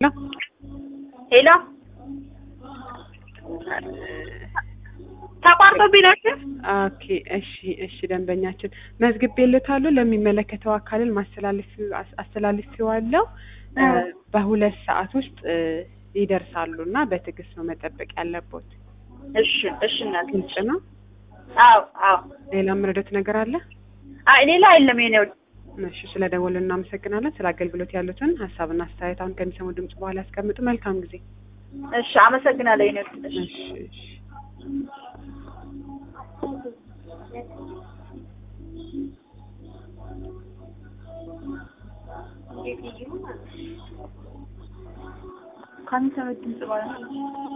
ሄሎ ተቋርጦብኝ ነው። ኦኬ እሺ እሺ ደንበኛችን መዝግቤልዎታለሁ ለሚመለከተው አካልን ማስተላለፍ አስተላልፌዋለሁ እ በሁለት ሰዓት ውስጥ እ ይደርሳሉ እና በትዕግስት ነው መጠበቅ ያለቦት እሺ እሺ እናት ግልጽ ነው አዎ አዎ ሌላ የምረዳት ነገር አለ አይ ሌላ የለም የኔ ወድ እሺ ስለ ደወሉ እናመሰግናለን ስለ አገልግሎት ያሉትን ሀሳብና አስተያየት አሁን ከሚሰሙ ድምጽ በኋላ ያስቀምጡ መልካም ጊዜ እሺ አመሰግናለሁ የኔ ወድ እሺ እሺ እሺ ከሚሰሙት ድምጽ በኋላ